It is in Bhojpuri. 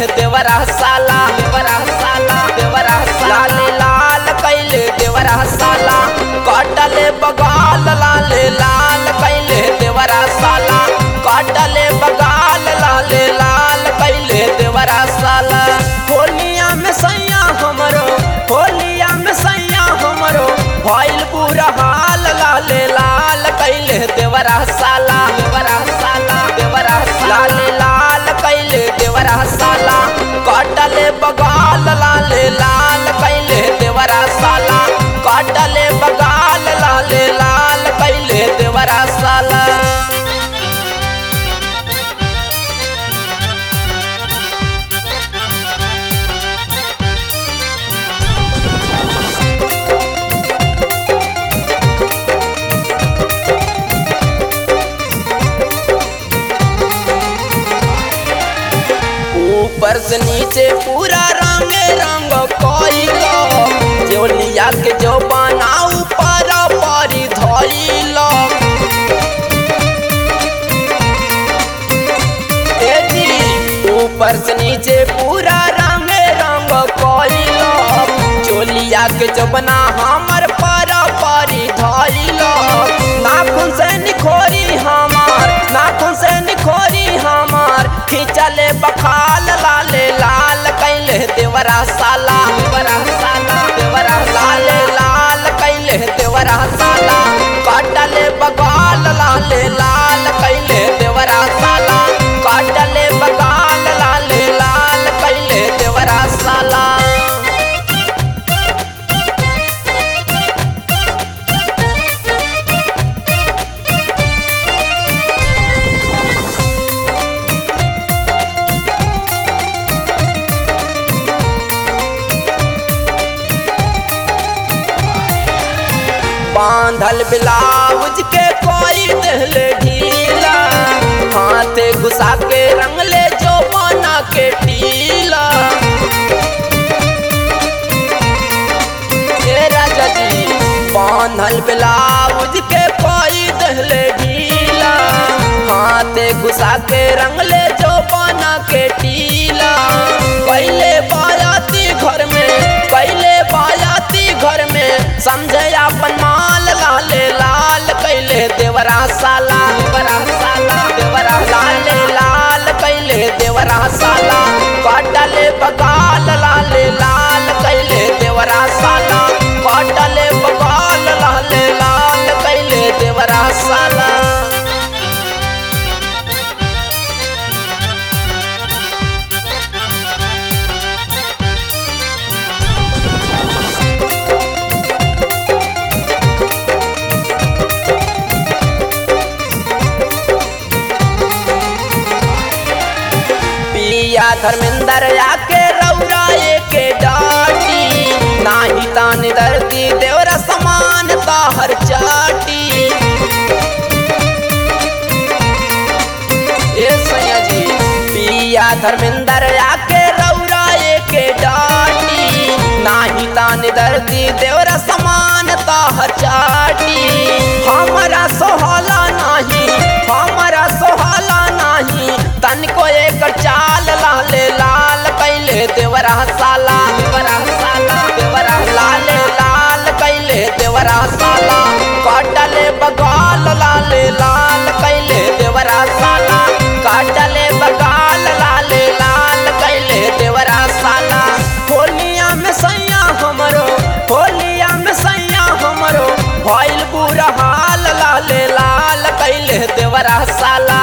देवरा साला देवरा साला देवरा लाल लाल कैले देवरा साला काटले बगाल लाल लाल कैले देवरा साला काटले बगाल लाल लाल कैले देवरा साला होलिया में सैया हमरो होलिया में सैया हमरो भइल बुरा हाल लाल लाल कैले देवरा साला देवरा साला देवरा लाल लाल कैले देवरा साला काटले बगाल लाल लाल कैले देवरा साला काटले बगाल लाल लाल कैले देवरा साला ऊपर से नीचे पूरा रंग रंग कइलो जोलिया के जो बना ऊपर परी धइलो ए जी ऊपर से नीचे पूरा रंग रंग कइलो जोलिया के जो बना हमर पर परी धइलो नाखून से निखोरी हमार नाखून से निखोरी हमार खिंचले बखाल लाल लाल कैले देवरा साला देवरा साला देवरा लाल लाल कैले देवरा साला काटले बगाल लाल लाल कैले देवरा साला काटले बगाल लाल लाल कैले देवरा साला बांधल ब्लाउज के कोई दिल ढीला हाथे घुसा के रंगले जो बना के टीला ए राजा जी बांधल ब्लाउज के कोई दिल ढीला हाथे घुसा के रंगले जो बना के टीला पहले बायाती घर में पहले बायाती घर में समझे अपन माल लाल लाल कैले देवरा साला देवरा साला देवरा लाल लाल कैले देवरा साला काटले बगाल लाल लाल कैले देवरा साला काटले बगाल लाल लाल कैले देवरा साला पिया धर्मेंद्र आके रौरा के डाटी नाही तान धरती देवरा समान ताहर चाटी ए सैया जी पिया धर्मेंद्र आके रौरा के डाटी नाही तान धरती देवरा समान ताहर चाटी हमारा सोहला नाही हमारा सोहला नाही तनिको एक चाल लाल लाल कैले देवरा साला देवरा साला देवरा लाल लाल कैले देवरा साला काटले बगाल लाल लाल कैले देवरा साला काटले बगाल लाल लाल कैले देवरा साला होलिया में सैया हमरो होलिया में सैया हमरो भइल बुरा हाल लाल लाल कैले देवरा साला